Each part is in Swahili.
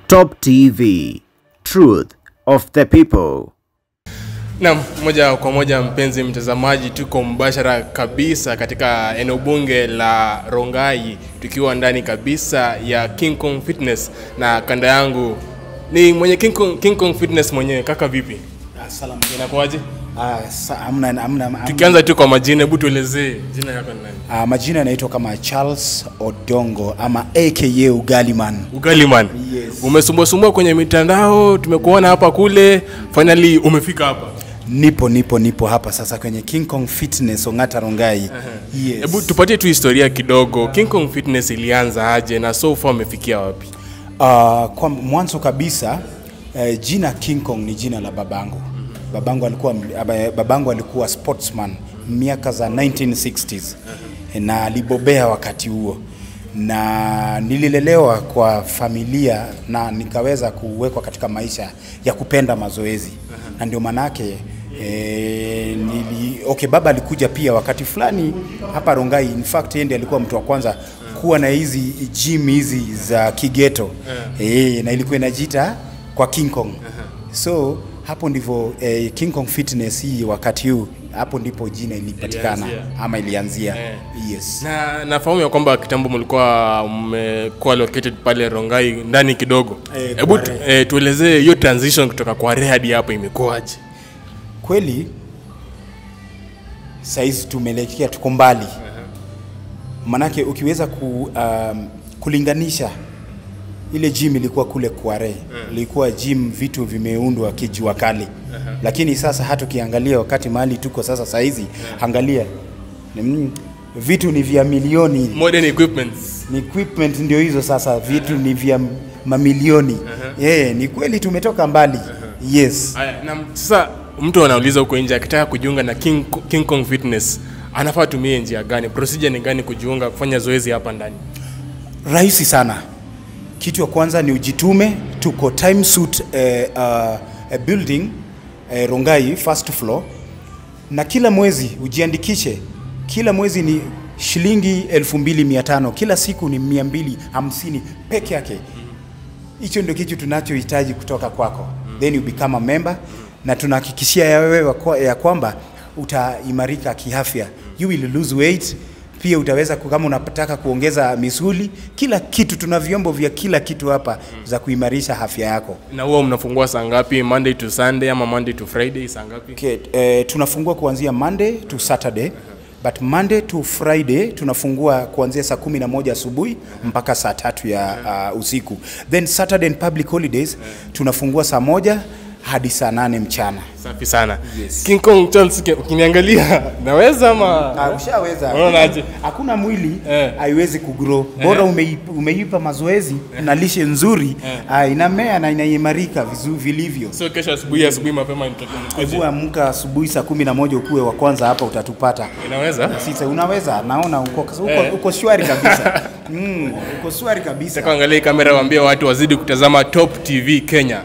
Top TV, truth of the people. Naam, moja kwa moja mpenzi mtazamaji, tuko mbashara kabisa katika eneo bunge la Rongai, tukiwa ndani kabisa ya King Kong Fitness, na kanda yangu ni mwenye King Kong, King Kong Fitness mwenyewe. Kaka, vipi, Salam. inakuwaje? Ah, sa- hamna, hamna, hamna. Tukianza tu kwa majina, hebu tuelezee jina yako ni nani? Ah, majina yanaitwa kama Charles Odongo ama aka Ugaliman. Ugaliman. Yes. Umesumbuasumbua kwenye mitandao, tumekuona hapa kule, finally umefika hapa. Nipo nipo nipo hapa sasa kwenye King Kong Fitness Ongata Rongai. Yes. Hebu tupatie tu historia kidogo, King Kong Fitness ilianza aje na so far umefikia wapi? Ah, kwa mwanzo kabisa eh, jina King Kong ni jina la babangu. Babangu alikuwa aba- babangu alikuwa sportsman miaka za 1960s na alibobea wakati huo, na nililelewa kwa familia na nikaweza kuwekwa katika maisha ya kupenda mazoezi na ndio manake E, nili, okay, baba alikuja pia wakati fulani hapa Rongai. In fact yeye ndiye alikuwa mtu wa kwanza kuwa na hizi gym hizi za kigeto e, na ilikuwa inajiita kwa King Kong so hapo ndivyo eh, King Kong Fitness hii wakati huu hapo ndipo jina ilipatikana Ilianzia. ama ilianzia Eh. yes. Na nafahamu ya kwamba kitambo mlikuwa mmekuwa located pale Rongai ndani kidogo. Eh, Hebu kwa tu, eh, tuelezee hiyo transition kutoka kwa Re hadi hapo imekuwaje? Kweli saizi tumeelekea tuko mbali manake ukiweza ku, um, kulinganisha ile gym ilikuwa kule Kware ilikuwa gym vitu vimeundwa kijua kali lakini sasa hata ukiangalia wakati mahali tuko sasa saizi angalia mm, vitu ni vya milioni Modern equipments. ni equipment ndio hizo sasa vitu ni vya mamilioni yeah, ni kweli tumetoka mbali yes Aya, na sasa mtu anauliza huko nje akitaka kujiunga na King, King Kong Fitness anafaa tumie njia gani? Procedure ni gani kujiunga kufanya zoezi hapa ndani? rahisi sana kitu ya kwanza ni ujitume tuko time suit eh, uh, eh, building eh, rongai first floor na kila mwezi ujiandikishe kila mwezi ni shilingi 2500 kila siku ni 250 peke yake hicho ndio kitu tunachohitaji kutoka kwako then you become a member na tunahakikishia ya wewe kwa- ya kwamba utaimarika kiafya you will lose weight pia utaweza ku- kama unataka kuongeza misuli kila kitu tuna vyombo vya kila kitu hapa za kuimarisha afya yako Na huwa mnafungua saa ngapi? Monday to Sunday ama Monday to Friday saa ngapi? okay, eh, tunafungua kuanzia monday to saturday but monday to friday tunafungua kuanzia saa kumi na moja asubuhi mpaka saa tatu ya uh, usiku then saturday and public holidays tunafungua saa moja hadi saa nane mchana Safi sana. Yes. King Kong Charles, uki- ukiniangalia naweza ama Ah, ushaweza Unaonaje? hakuna mwili Eh. haiwezi kugrow bora umeipa, umeipa mazoezi na lishe nzuri ah, inamea na inaimarika vizu- vilivyo so kesho asubuhi asubuhi mapema nitoke nikuje. Hebu amka asubuhi saa kumi na moja ukuwe wa kwanza hapa utatupata Inaweza? sisa unaweza naona uko, uko, Eh. uko shwari kabisa mm, uko shwari kabisa Nataka angalia hii kamera waambie watu wazidi kutazama Top TV Kenya.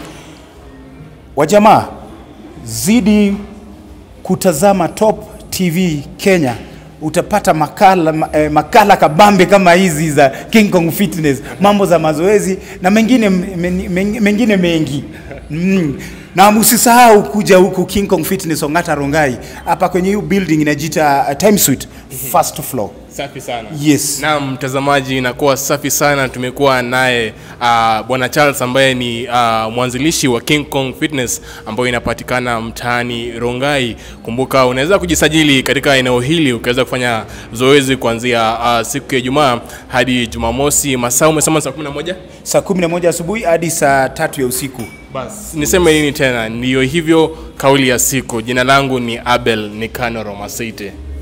wajamaa zidi kutazama top tv kenya utapata makala, ma- eh, makala kabambe kama hizi za king kong fitness mambo za mazoezi na mengine, men- men- mengine mengi mm. na msisahau kuja huku king kong fitness ongata rongai hapa kwenye hiyo building inajiita uh, time suite first floor Safi sana. Yes. Na mtazamaji, inakuwa safi sana. Tumekuwa naye uh, bwana Charles ambaye ni uh, mwanzilishi wa King Kong Fitness ambayo inapatikana mtaani Rongai. Kumbuka unaweza kujisajili katika eneo hili ukaweza kufanya zoezi kuanzia uh, siku ya Ijumaa hadi Jumamosi. Masaa umesema saa 11? saa 11 asubuhi hadi saa tatu ya usiku Bas, niseme nini tena? Ndiyo hivyo kauli ya siku. Jina langu ni Abel Nikano Romaseite.